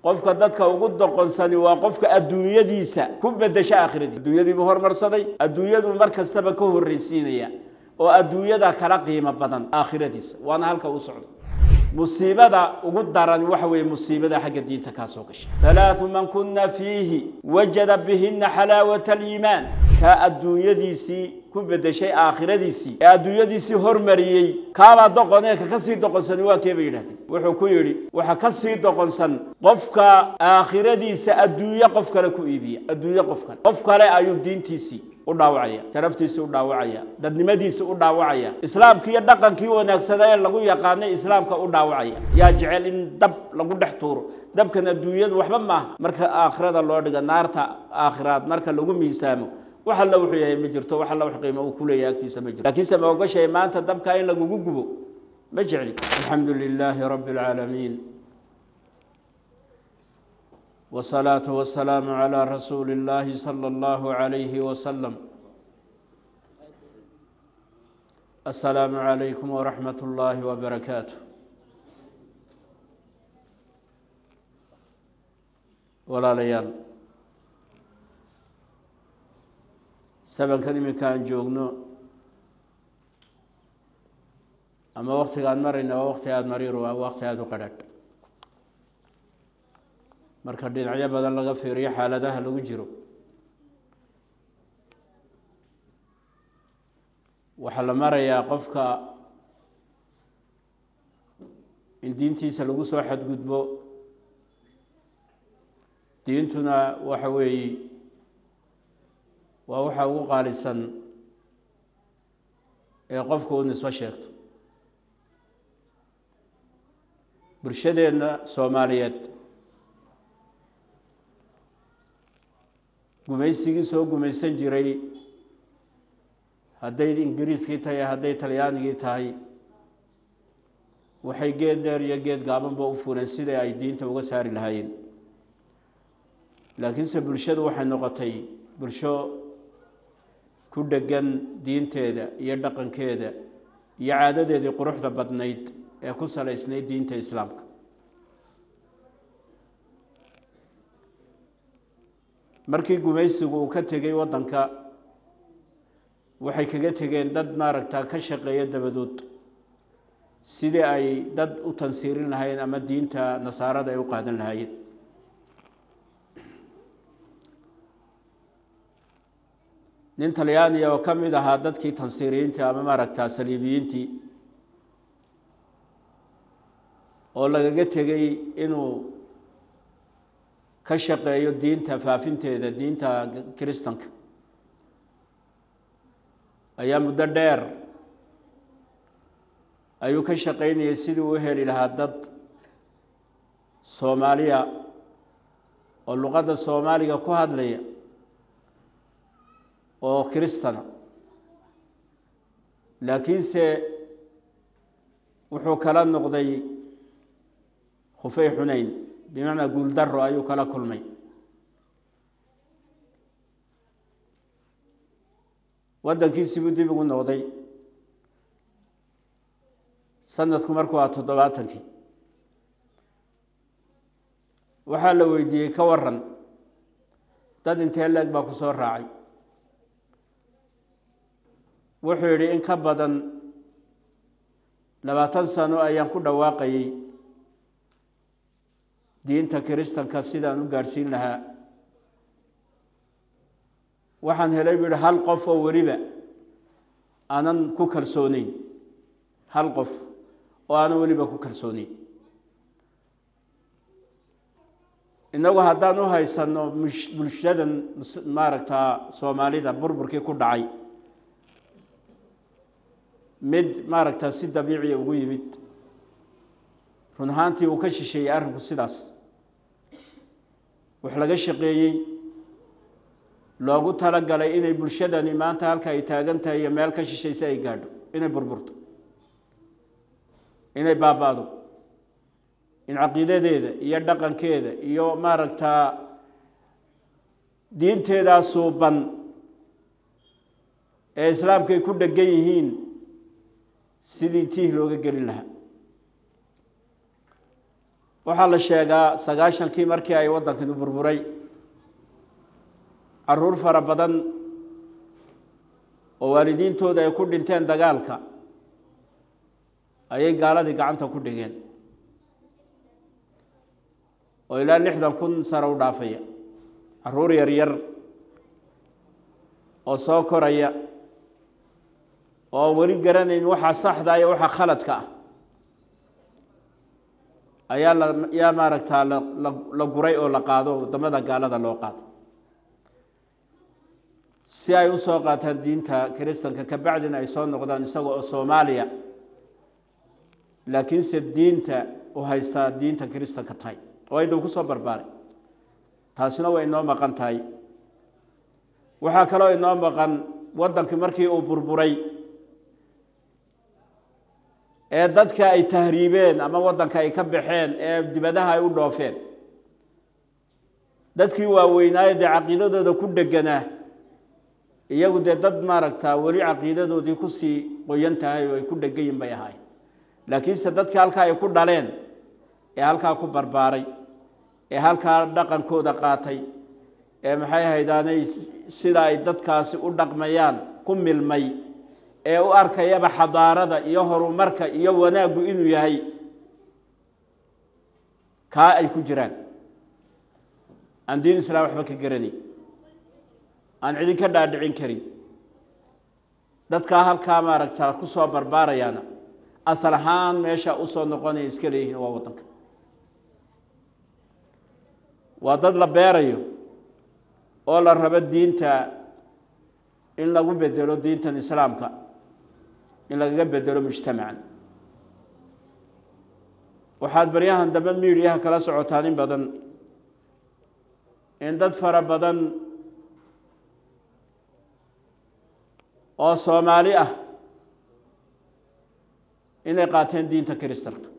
qofka dadka ugu doqonsani waa qofka adduunyadiisa ku bedesha aakhiradiisa adduunyadiibuu hormarsaday adduunyadu mar kastaba ka horreysiinaya oo adduunyada kala qiimo badan aakhiradiisa waana halka u socdo musiibada ugu daran waxa weeye musiibada xagga diinta kaa soo gashay halaathu man kuna fiihi wajada bihina xalaawata aliimaan kaa adduunyadiisii ku bedeshay aakhiradiisii ee adduunyadiisii hormariyey kaabaa doqonee ka kasii doqonsani waa kee bay yidhahdeen wuxuu ku yidhi waxa kasii doqonsan qofka aakhiradiisa adduunye qof kale ku iibiya adduunye qof kale qof kale ayuu diintiisii u dhaawacaya sharaftiisii u dhaawacaya dadnimadiisii u dhaawacaya islaamkii iyo dhaqankii wanaagsanaa ee lagu yaqaanay islaamka u dhaawacaya yaa jecel in dab lagu dhex tuuro dabkan adduunyadu waxba maaha marka aakhirada loo dhiga naarta aakhiraad marka lagu miisaamo wax alla wuxuu yahay ma jirto wax alla wax qiimo uu ku leeyahay agtiisa ma jirto laakiinse ma ogashahay maanta dabkaa in lagugu gubo ma jecli alxamdu lilaahi rabbi alcaalamiin والصلاة والسلام على رسول الله صلى الله عليه وسلم السلام عليكم ورحمة الله وبركاته walaalayaal sabankan iminka aan joogno ama waktiga aan marayna waa wakti aada mariir waa wakti aada u qadhadh marka dhinacyo badan laga fiiriyo xaaladaha lagu jiro waxaa la marayaa qofka in diintiisa lagu soo xadgudbo diintuna waxa weeye waa waxa ugu qaalisan ee qofku uu nisbo sheegto bulshadeenna soomaaliyeed gumaysigii soo gumaysan jiray hadday ingiriiskii tahay hadday talyaanigii tahay waxay geed dheer iyo geed gaabanba u fureen sidai ay diinta uga saari lahaayeen laakiinse bulshadu waxay noqotay bulsho ku dhegan diinteeda iyo dhaqankeeda iyo caadadeedii quruxda badnayd ee ku salaysnayd diinta islaamka markii gumaysigu uu ka tegey waddanka waxay kaga tegeen dad maaragta ka shaqeeya dabadood sidii ay dad u tansiirin lahaayeen ama diinta nasaarada ay u qaadan lahaayeen nin talyaaniya oo ka mid ahaa dadkii tansiiriyiintii ama maaragta saliibiyiintii oo lagaga tegey inuu ka shaqeeyo diinta faafinteeda diinta kiristanka ayaa muddo dheer ayuu ka shaqaynayay sidii u heli lahaa dad soomaaliya oo luqadda soomaaliga ku hadlaya oo kiristana laakiinse wuxuu kala noqday khufey xuneyn bimacnaa guuldaro ayuu kala kulmay waddankiisii buu dib ugu noqday sanadku markuu aa toddobaatankii waxaa la weydiiyey ka waran dad intee leeg baa ku soo raacay wuxuu yidhi in ka badan labaatan sano ayaan ku dhawaaqayey diinta kiristanka sidaan u gaadhsiin lahaa waxaan helay buu yihi hal qof oo weliba aanan ku kalsooneyn hal qof oo aanan weliba ku kalsooneyn innagu haddaan u haysano bulshadan maaragta soomaalida burburkii ku dhacay mid maaragta si dabiiciya ugu yimid run ahaantii uu ka shisheeyey arrinku sidaas wax laga shaqeeyey loogu talagalay inay bulshadani maanta halka ay taagan tahay iyo meel ka shishaysa ay gaadho inay burburto inay baaba-do in caqiidadeeda iyo dhaqankeeda iyo maaragtaa diinteedaa suuban ee islaamkay ku dhegan yihiin sidii tiih looga gelin lahaa waxaa la sheegaa sagaashankii markii ay waddankani burburay caruur fara badan oo waalidiintooda ay ku dhinteen dagaalka ayay gaaladii gacanta ku dhigeen oo ilaa lixdan kun sare u dhaafaya caruur yar yar oo soo koraya oo weli garanayn waxaa saxda iyo waxaa khaladka ah ayaa la yaa maaragtaa la la la guray oo la qaado waddamada gaalada loo qaado si ay u soo qaataan diinta kiristanka kabacdina ay soo noqdaan isaga oo soomaaliya laakiinse diinta u haystaa diinta kiristanka tahay oo aydan ku soo barbaaray taasina way inoo maqan tahay waxaa kaloo inoo maqan waddankii markii uu burburay ee dadka ay tahriibeen ama waddanka ay ka baxeen ee dibadaha ay u dhoofeen dadkii waaweynaayo dee caqiidadooda ku dheganaa iyagu dee dad maaragtaa weli caqiidadoodii kusii qoyan tahay oo ay ku dhegayin bay ahaayeen laakiinse dadkii halkaa ay ku dhaleen ee halkaa ku barbaaray ee halkaa dhaqankooda qaatay ee maxay haydaanay sida ay dadkaasi u dhaqmayaan ku milmay ee u arkayaba xadaarada iyo horumarka iyo wanaaggu inuu yahay kaa ay ku jiraan aan diin islaam waxba ka garanay aan cidin ka dhaadhicin karin dadkaa halkaa maaragtaa ku soo barbaarayaana asal ahaan meesha usoo noqonaya iska leeyihiin waa waddanka waa dad la beerayo oo la rabo diinta in lagu bedelo diintan islaamka in lagaga bedelo mujtamacan waxaad baryahan dambe miidiyaha kala socotaan in badan in dad fara badan oo soomaali ah inay qaateen diinta kiristanka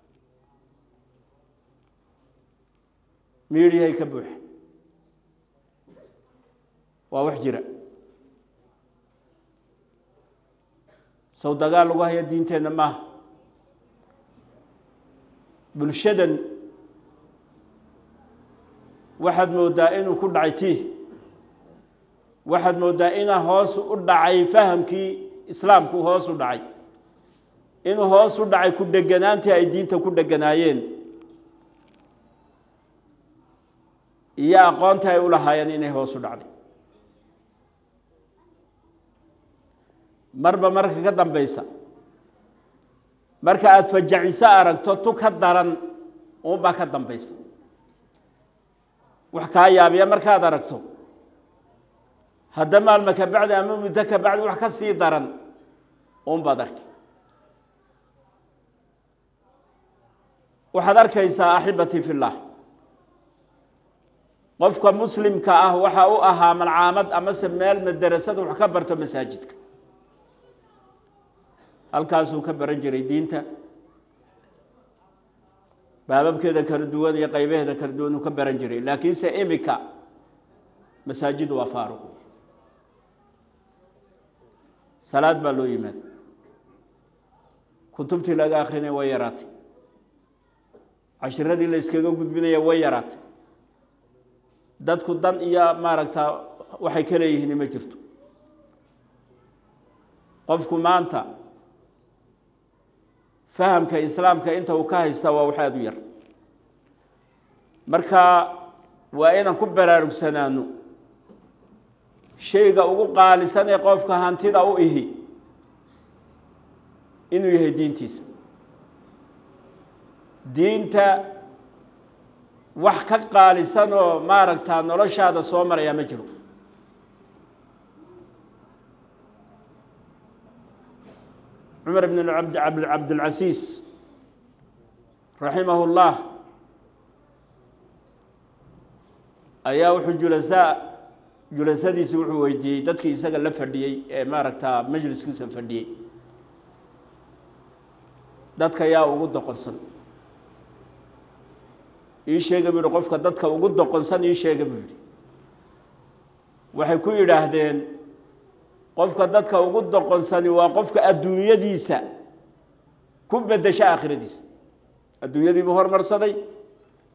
miidiyahay ka buuxa waa wax jira sow dagaal lagu haya diinteenna maaha bulshadan waxaad mooddaa inuu ku dhacay tii waxaad mooddaa inaa hoos u dhacay fahamkii islaamku hoos u dhacay inuu hoos u dhacay ku dheganaantii ay diinta ku dheganaayeen iyo aqoontii ay u lahaayeen inay hoos u dhacday marba marka ka dambaysa marka aada fajaciso aragto tu ka daran uunbaa ka dambaysa wax kaa yaabiya markaad aragto hadda maalma ka bacdi ama muddo ka bacdi wax ka sii daran uunbaad arkay waxaad arkaysaa axibatii fi llah qofka muslimka ah waxa u ahaa malcaamad amase meel madarasada wax ka barto masaajidka halkaasuu ka baran jiray diinta baababkeeda kala duwan iyo qaybaheeda kala duwan uu ka baran jiray laakiinse imika masaajidu waa faaruq salaad baa loo yimaada kutubtii laga akrinaya way yaraatay cashiradii la iskaga gudbinaya way yaraatay dadku dan iyo maaragtaa waxay ka leeyihiin ma jirto qofku maanta fahamka islaamka inta uu ka haysta waa wax aada u yar marka waa inaan ku baraarugsanaano shayga ugu qaalisan ee qofka hantida u ihi inuu yahay diintiisa diinta wax ka qaalisan oo maaragtaa noloshaada soo maraya ma jiro cumar bn cabdilcasiis raximah اllah ayaa wuxuu julasaa julasadiisi wuxuu weydiiyey dadkii isaga la fadhiyey ee maaragtaa majliskiisa fadhiyey dadka yaa ugu doqonsan ii sheega buu yihi qofka dadka ugu doqonsan ii sheega buu yihi waxay ku yidhaahdeen qofka dadka ugu doqonsani waa qofka adduunyadiisa ku bedesho aakhiradiisa adduunyadii buu hormarsaday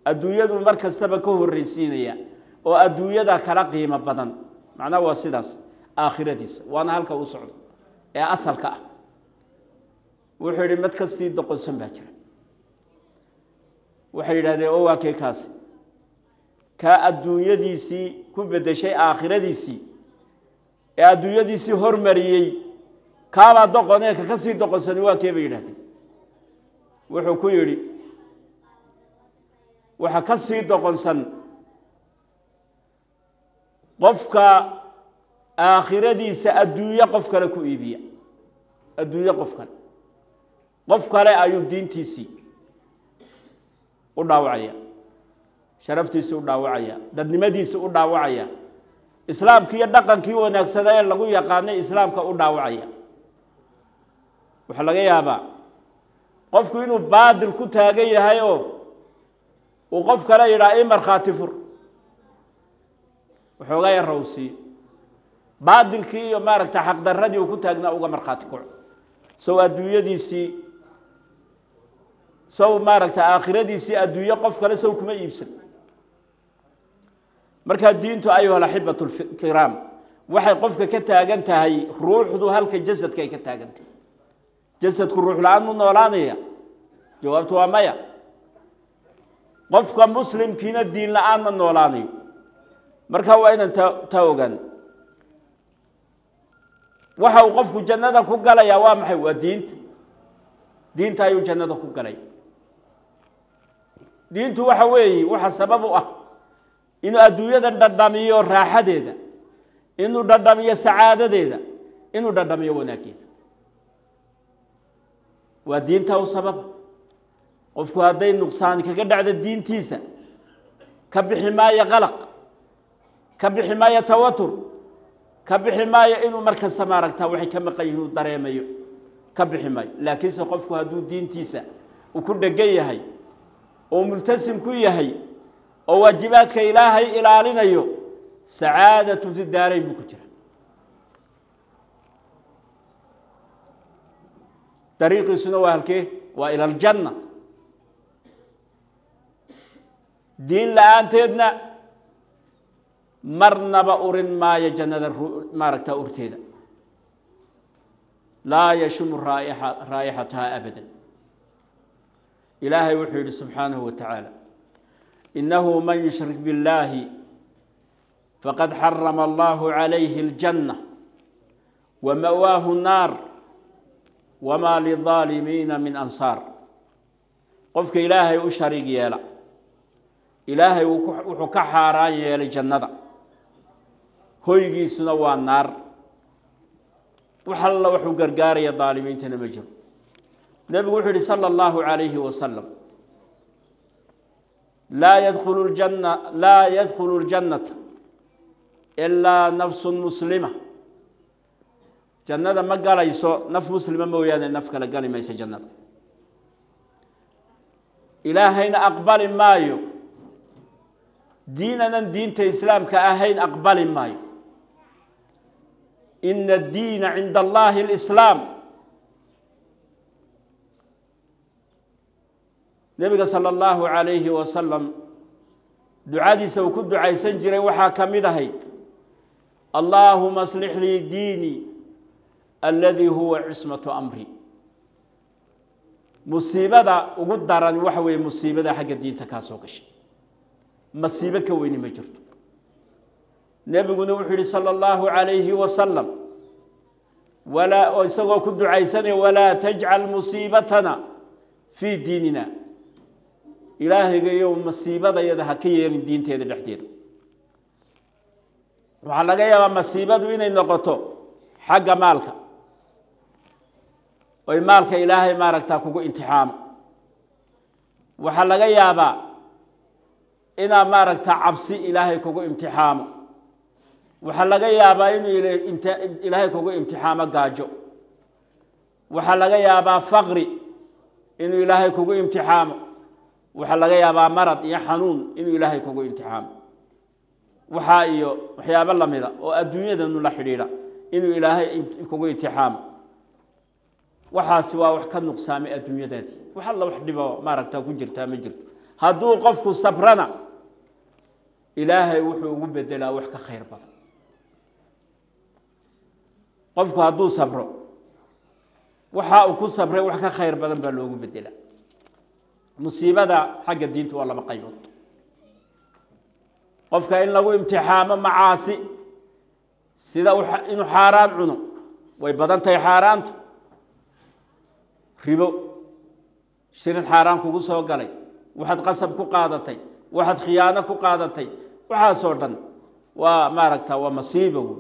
adduunyadu mar kastaba ka horreysiinaya oo adduunyada kala qiimo badan macnaha waa sidaas aakhiradiisa waana halka u socdo ee asalka ah wuxuu yidhi mad ka sii doqonsan baa jira waxay yidhahdeen o waa kee kaasi kaa adduunyadiisii ku beddeshay aakhiradiisii ee adduunyadiisii hormariyey kaabaa doqonee ka ka sii doqonsani waa kee bay yidhahdeen wuxuu ku yidhi waxa ka sii doqonsan qofka aakhiradiisa adduunye qof kale ku iibiya adduunye qof kale qof kale ayuu diintiisii u dhaawacaya sharaftiisii u dhaawacaya dadnimadiisii u dhaawacaya islaamkii iyo dhaqankii wanaagsanaa ee lagu yaqaanay islaamka u dhaawacaya waxaa laga yaabaa qofku inuu baadil ku taagan yahay oo uu qof kale yidhaha i markhaati fur waxoogaa yarawsii baadilkii iyo maaragta xaqdaradii uu ku taagnaa uga markhaati kaco sow adduunyadiisii sow maaragta aakhiradiisii adduunye qof kale sow kuma iibsan markaa diintu ayuha alaxibatu lkiraam waxay qofka ka taagan tahay ruuxdu halka jasadka ay ka taagan tahay jasadku ruux la-aan mu noolaanaya jawaabtu waa maya qofka muslimkiina diin la-aan ma noolaanayo markaa waa inaan ta taa ogaan waxa uu qofku jannada ku galayaa waa maxay waa diinta diinta ayuu jannada ku galay diintu waxa weeye waxa sabab u ah inuu adduunyada dhadhamiyo raaxadeeda inuu dhadhamiyo sacaadadeeda inuu dhadhamiyo wanaaggeeda waa diinta u sababa qofku hadday nuqsaani kaga dhacdo diintiisa ka bixi maayo qalaq ka bixi maayo tawatur ka bixi maayo inuu markasta maaragtaa waxay ka maqan yihin uu dareemayo ka bixi maayo laakiinse qofku hadduu diintiisa uu ku dhegan yahay oo multasim ku yahay oo waajibaadka ilaahay ilaalinayo sacaadatu fi daarayn buu ku jira dariiqiisuna waa halkee waa ila aljanna diin la-aanteedna marnaba urin maayo jannada maaragta urteeda laa yashumu raaixa raa'ixataha abada ilaahay wuxuu yihi subxaanahu wa tacaala inahu man yushrik biاllaahi faqad xarama allahu calayhi اljanna wama'waahu الnaar wamaa lidaalimiina min ansaar qofka ilaahay u shariig yeela ilaahay wuxuu ka xaaraan yeelay jannada hoygiisuna waa naar wax alla waxuu gargaaraya daalimiintana ma jiro nebigu wuxuu yihi salى اllahu عalayhi wasalam laa yadkulu janna laa yadkhulu اljannata ilaa nafsu muslima jannada ma galayso naf muslima mooyaane naf kale gali mayso jannada ilaahayna aqbali maayo diinanan diinta islaamka ahayn aqbali maayo ina addiina cinda allahi اlislaam nebiga salى اllahu عalayhi wasalam ducadiisa uu ku ducaysan jiray waxaa ka mid ahayd allaahuma aslix lii diinii aladii huwa cismatu amri musiibada ugu daran waxa weeye musiibada xagga diinta kaa soo gashay masiibo ka weyni ma jirto nebiguna wuxuu yihi salى اllahu عalayhi wasalam walaa oo isagoo ku ducaysanaya walaa tajcal musiibatana fii diinina ilaahayga iyo masiibadayada ha ka yeelin diinteeda dhexdeeda waxaa laga yaabaa masiibadu inay noqoto xagga maalka oy maalka ilaahay maaragtaa kugu imtixaamo waxaa laga yaabaa inaa maaragta cabsi ilaahay kugu imtixaamo waxaa laga yaabaa inuu ilaahay kugu imtixaamo gaajo waxaa laga yaabaa faqri inuu ilaahay kugu imtixaamo waxaa laga yaabaa marad iyo xanuun inuu ilaahay kugu imtixaamo waxaa iyo waxyaabo lamida oo adduunyadanu la xidhiidha inuu ilaahay kugu imtixaamo waxaasi waa wax ka nuqsaamay adduunyadaadii wax alla wax dhibo maaragta ku jirtaa ma jirto hadduu qofku sabrana ilaahay wuxuu ugu bedelaa wax ka khayr badan qofku hadduu sabro waxa uu ku sabray wax ka khayr badan baa loogu bedelaa musiibada xagga diinta waa laba qaybood qofka in lagu imtixaamo macaasi sida inuu xaaraan cuno way badan tahay xaaraantu ribo shirin xaaraan kugu soo galay waxaad qasab ku qaadatay waxaad khiyaano ku qaadatay waxaasoo dhan waa maaragta waa masiiba wey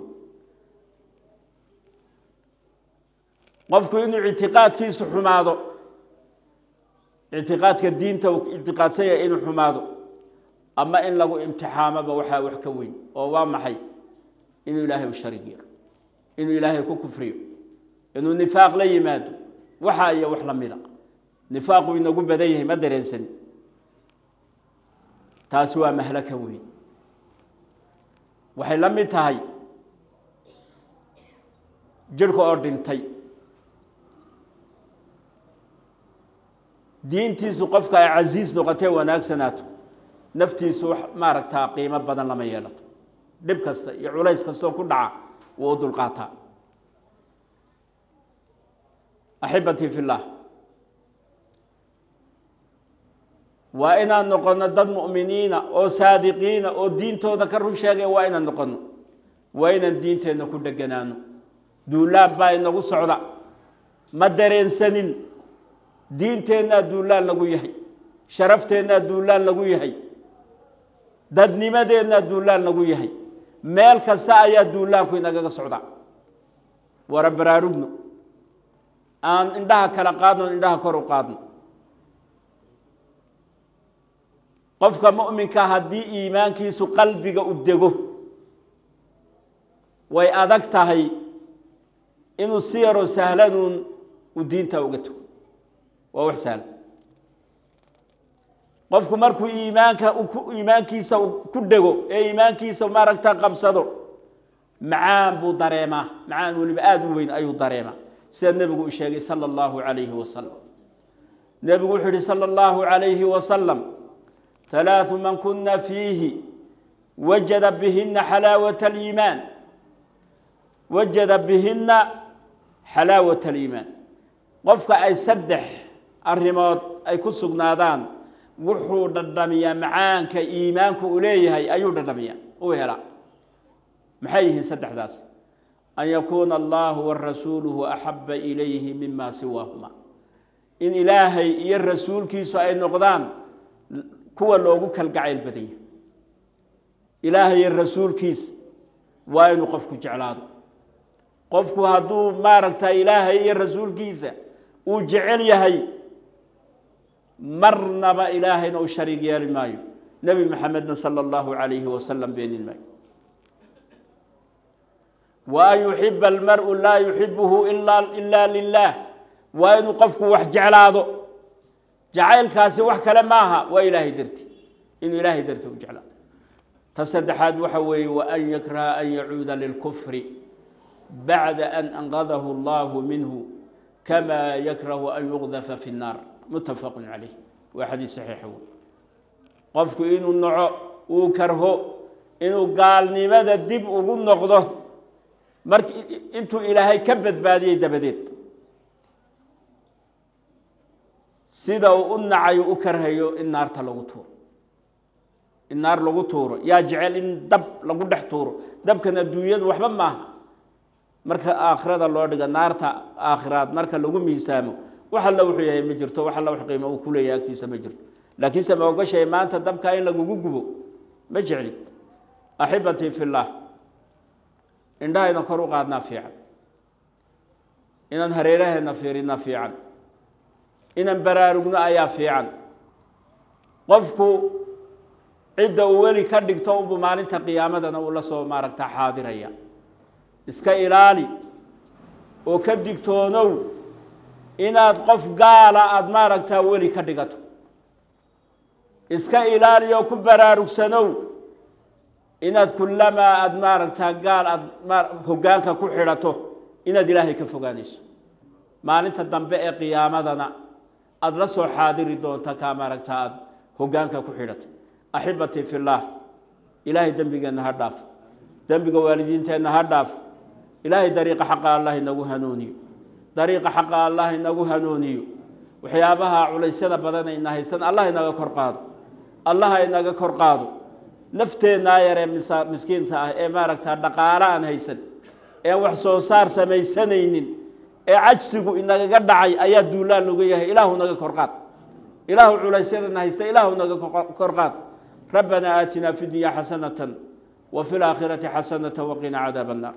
qofku inuu ictiqaadkiisu xumaado ictiqaadka diinta uu ictiqaadsan yahay inuu xumaado ama in lagu imtixaamoba waxaa wax ka weyn oo waa maxay inuu ilaahay u sharig yeelo inuu ilaahay ku kufriyo inuu nifaaq la yimaado waxa iyo wax lamida nifaaqu inagu badan yahay ma dareensani taasi waa mahlaka weyn waxay la mid tahay jirhka oo dhintay diintiisu qofka ay casiis noqotee wanaagsanaato naftiisu wax maaragtaa qiimo badan lama yeelato dhib kasta iyo culays kastoo ku dhaca wuu u dulqaataa axibatii fi llah waa inaan noqono dad mu'miniina oo saadiqiina oo diintooda ka run sheegaya waa inaan noqono waa inaan diinteenna ku dheganaano duulaan baa inagu socda ma dareensanin diinteennaa duulaan lagu yahay sharafteenaa duulaan lagu yahay dadnimadeennaa duulaan lagu yahay meel kasta ayaa duulaanku inagaga socda wara baraarugno aan indhaha kala qaadno indhaha kor u qaadno qofka mu'minka haddii iimaankiisu qalbiga u dego way adag tahay inuu si yaroo sahlanuun uu diinta uga tago waa wax sahlan qofku markuu iimaanka iimaankiisa ku dhego ee iimaankiisa maaragta qabsado macaan buu dareemaa macaan weliba aada u weyn ayuu dareemaa sida nebigu u sheegay sala allahu calayhi wasalam nebigu wuxuu yihi sala allahu calayhi wasalam halaaثu man kuna fiihi wajada bihina xalaawat aliimaan wajada bihina xalaawat aliimaan qofka ay saddex arrimood ay ku sugnaadaan wuxuu dhadhamiyaa macaanka iimaanku uu leeyahay ayuu dhadhamiyaa u helaa maxay yihiin saddexdaas an yakuuna allahu warasuuluhu axaba ilayhi mima siwaahuma in ilaahay iyo rasuulkiisu ay noqdaan kuwa loogu kalgacayl badanya ilaahay iyo rasuulkiisa waa inuu qofku jeclaado qofku hadduu maaragta ilaahay iyo rasuulkiisa uu jecel yahay marnaba ilaahayna u shariig yeeli maayo nebi maxamedna sala allahu calayhi wasalam beenin maayo wa an yuxiba almaru laa yuxibuhu ila lilah waa inuu qofku wax jeclaado jacaylkaasi wax kale maaha waa ilaahay darti inuu ilaahay darti u jeclaado ta saddexaad waxa weeye wa an yakraha an yacuuda lilkufri bacda an anqadahu allahu minhu kama yakrahu an yuqdafa fi nnaar muttafaqun calayh waa xadiis saxiixa wey qofku inuu naco uu karho inuu gaalnimada dib ugu noqdo mark intuu ilaahay ka badbaadiyey dabadeed sida uu u nacayo u karhayo in naarta lagu tuuro in naar lagu tuuro yaa jecel in dab lagu dhex tuuro dabkan adduunyadu waxba maaha marka aakhirada loo dhiga naarta aakhiraad marka lagu miisaamo wax alla wuxuu yahay ma jirto wax alla wax qiimo uu ku leeyahay agtiisa ma jirto laakiinse ma ogashahay maanta dabkaa in lagugu gubo ma jeclid axibatii fi llah indhahayna kor u qaadnaa fiican inaan hareeraheena fiirina fiican inaan baraarugno ayaa fiican qofku cidda uu weli ka dhigto unbuu maalinta qiyaamadana uu la soo maaragta xaadiraya iska ilaali oo ka digtoonow inaad qof gaala aada maaragtaa weli ka dhigato iska ilaali oo ku baraarugsanow inaad kullamaa aada maaragtaa gaal aada hoggaanka ku xidhato inaad ilaahay ka fogaanayso maalinta dambe ee qiyaamadana aada la soo xaadiri doonta kaa maaragtaa aada hoggaanka ku xidhatay axibatii fillaah ilaahay dembigeenna ha dhaaf dembiga waalidiinteenna ha dhaaf ilaahay dariiqa xaqa allah inagu hanuuniyo dariiqa xaqa allah inagu hanuuniyo waxyaabaha culaysyada badan ayna haystan allah inaga kor qaado allah inaga kor qaado nafteennaa yaree miskiinta ah ee maaragta dhaqaalo aan haysan ee wax soo saar samaysanaynin ee cajsigu inagaga dhacay ayaa duulaan lagu yahay ilaahu naga kor qaad ilaahu culaysyadana haysta ilaahu naga kor qaad rabbanaa aatinaa fi dunya xasanatan wa fi laakhirati xasanata waqina cadaab annar